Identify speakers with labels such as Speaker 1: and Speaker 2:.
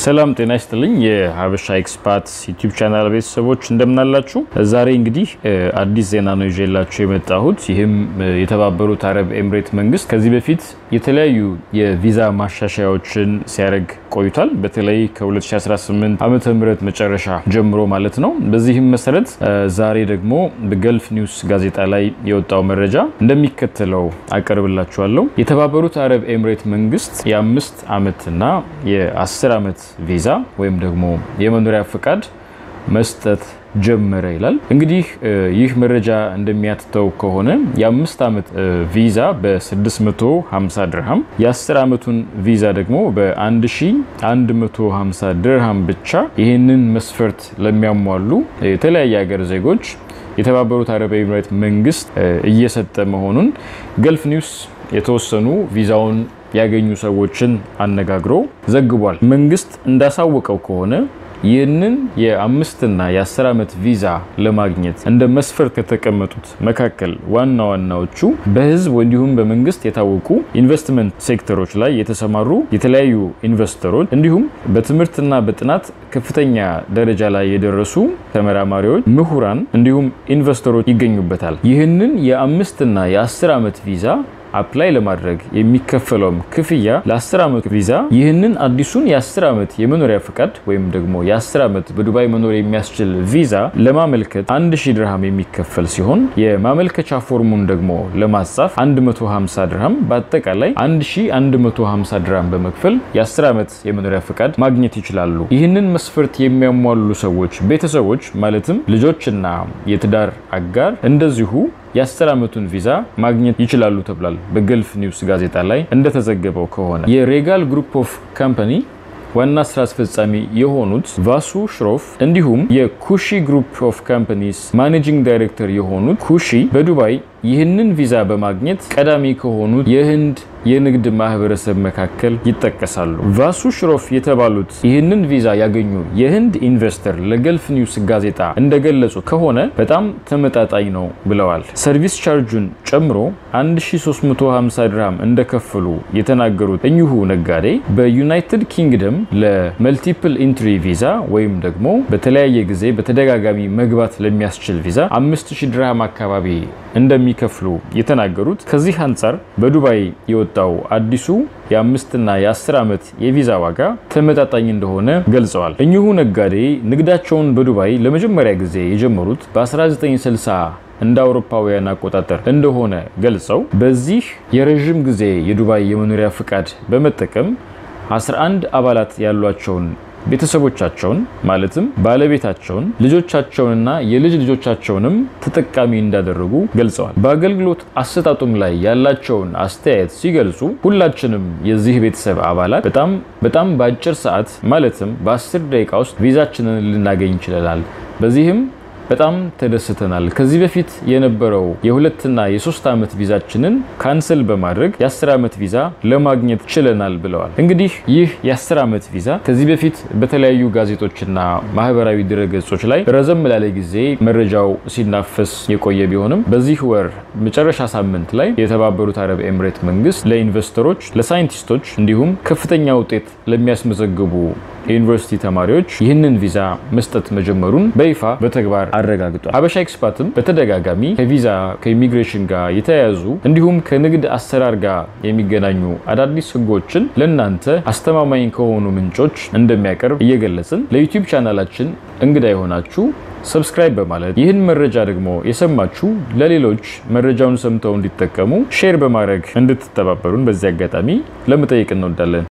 Speaker 1: ሰላም ጤና ይስጥልኝ። የሀበሻ ኤክስፓት ዩቲዩብ ቻናል ቤተሰቦች እንደምናላችሁ። ዛሬ እንግዲህ አዲስ ዜና ነው ይዤላችሁ የመጣሁት። ይህም የተባበሩት አረብ ኤምሬት መንግስት ከዚህ በፊት የተለያዩ የቪዛ ማሻሻያዎችን ሲያደርግ ቆይቷል። በተለይ ከ2018 ዓመተ ምህረት መጨረሻ ጀምሮ ማለት ነው። በዚህም መሰረት ዛሬ ደግሞ በገልፍ ኒውስ ጋዜጣ ላይ የወጣው መረጃ እንደሚከተለው አቀርብላችኋለሁ። የተባበሩት አረብ ኤምሬት መንግስት የአምስት ዓመትና የአስር ዓመት ቪዛ ወይም ደግሞ የመኖሪያ ፍቃድ መስጠት ጀመረ ይላል። እንግዲህ ይህ መረጃ እንደሚያትተው ከሆነ የአምስት ዓመት ቪዛ በ650 ድርሃም የ10 ዓመቱን ቪዛ ደግሞ በ1150 ድርሃም ብቻ ይህንን መስፈርት ለሚያሟሉ የተለያየ ሀገር ዜጎች የተባበሩት አረብ ኤምሬት መንግስት እየሰጠ መሆኑን ገልፍ ኒውስ የተወሰኑ ቪዛውን ያገኙ ሰዎችን አነጋግሮ ዘግቧል። መንግስት እንዳሳወቀው ከሆነ ይህንን የአምስትና የአስር ዓመት ቪዛ ለማግኘት እንደ መስፈርት ከተቀመጡት መካከል ዋና ዋናዎቹ በህዝብ እንዲሁም በመንግስት የታወቁ ኢንቨስትመንት ሴክተሮች ላይ የተሰማሩ የተለያዩ ኢንቨስተሮች እንዲሁም በትምህርትና በጥናት ከፍተኛ ደረጃ ላይ የደረሱ ተመራማሪዎች፣ ምሁራን እንዲሁም ኢንቨስተሮች ይገኙበታል። ይህንን የአምስትና የአስር ዓመት ቪዛ አፕላይ ለማድረግ የሚከፈለውም ክፍያ ለ10 ዓመት ቪዛ ይህንን አዲሱን የ10 ዓመት የመኖሪያ ፍቃድ ወይም ደግሞ የ10 ዓመት በዱባይ መኖር የሚያስችል ቪዛ ለማመልከት 1000 ድርሃም የሚከፈል ሲሆን የማመልከቻ ፎርሙን ደግሞ ለማጻፍ 150 ድርሃም በአጠቃላይ 1150 ድርሃም በመክፈል የ10 ዓመት የመኖሪያ ፍቃድ ማግኘት ይችላሉ። ይህንን መስፈርት የሚያሟሉ ሰዎች ቤተሰቦች ማለትም ልጆችና የትዳር አጋር እንደዚሁ የአስር ዓመቱን ቪዛ ማግኘት ይችላሉ ተብሏል። በገልፍ ኒውስ ጋዜጣ ላይ እንደተዘገበው ከሆነ የሬጋል ግሩፕ ኦፍ ካምፓኒ ዋና ስራ አስፈጻሚ የሆኑት ቫሱ ሽሮፍ እንዲሁም የኩሺ ግሩፕ ኦፍ ካምፓኒስ ማኔጂንግ ዳይሬክተር የሆኑት ኩሺ በዱባይ ይህንን ቪዛ በማግኘት ቀዳሚ ከሆኑት የህንድ የንግድ ማህበረሰብ መካከል ይጠቀሳሉ። ቫሱ ሽሮፍ የተባሉት ይህንን ቪዛ ያገኙ የህንድ ኢንቨስተር ለገልፍ ኒውስ ጋዜጣ እንደገለጹ ከሆነ በጣም ተመጣጣኝ ነው ብለዋል። ሰርቪስ ቻርጁን ጨምሮ 1350 ድርሃም እንደከፈሉ የተናገሩት እኚሁ ነጋዴ በዩናይትድ ኪንግደም ለመልቲፕል ኢንትሪ ቪዛ ወይም ደግሞ በተለያየ ጊዜ በተደጋጋሚ መግባት ለሚያስችል ቪዛ 5000 ድርሃም አካባቢ እንደሚከፍሉ የተናገሩት ከዚህ አንጻር በዱባይ የወጣው አዲሱ የአምስትና የአስር ዓመት የቪዛ ዋጋ ተመጣጣኝ እንደሆነ ገልጸዋል። እኚሁ ነጋዴ ንግዳቸውን በዱባይ ለመጀመሪያ ጊዜ የጀመሩት በ1960 እንደ አውሮፓውያን አቆጣጠር እንደሆነ ገልጸው በዚህ የረዥም ጊዜ የዱባይ የመኖሪያ ፍቃድ በመጠቀም 11 አባላት ያሏቸውን ቤተሰቦቻቸውን ማለትም ባለቤታቸውን ልጆቻቸውንና የልጅ ልጆቻቸውንም ተጠቃሚ እንዳደረጉ ገልጸዋል። በአገልግሎት አሰጣጡም ላይ ያላቸውን አስተያየት ሲገልጹ ሁላችንም የዚህ ቤተሰብ አባላት በጣም በጣም በአጭር ሰዓት ማለትም በአስር ደቂቃ ውስጥ ቪዛችንን ልናገኝ ይችለናል። በዚህም በጣም ተደስተናል። ከዚህ በፊት የነበረው የሁለትና የሶስት ዓመት ቪዛችንን ካንስል በማድረግ የአስር ዓመት ቪዛ ለማግኘት ችለናል ብለዋል። እንግዲህ ይህ የአስር ዓመት ቪዛ ከዚህ በፊት በተለያዩ ጋዜጦችና ማህበራዊ ድረገጾች ላይ ረዘም ላለ ጊዜ መረጃው ሲናፈስ የቆየ ቢሆንም በዚህ ወር መጨረሻ ሳምንት ላይ የተባበሩት አረብ ኤምሬት መንግስት ለኢንቨስተሮች፣ ለሳይንቲስቶች እንዲሁም ከፍተኛ ውጤት ለሚያስመዘግቡ የዩኒቨርሲቲ ተማሪዎች ይህንን ቪዛ መስጠት መጀመሩን በይፋ በተግባር አረጋግጧል። ሀበሻ ኤክስፓትም በተደጋጋሚ ከቪዛ ከኢሚግሬሽን ጋር የተያያዙ እንዲሁም ከንግድ አሰራር ጋር የሚገናኙ አዳዲስ ህጎችን ለእናንተ አስተማማኝ ከሆኑ ምንጮች እንደሚያቀርብ እየገለጽን ለዩቲዩብ ቻናላችን እንግዳ የሆናችሁ ሰብስክራይብ በማለት ይህን መረጃ ደግሞ የሰማችሁ ለሌሎች መረጃውን ሰምተው እንዲጠቀሙ ሼር በማድረግ እንድትተባበሩን በዚህ አጋጣሚ ለመጠየቅ እንወዳለን።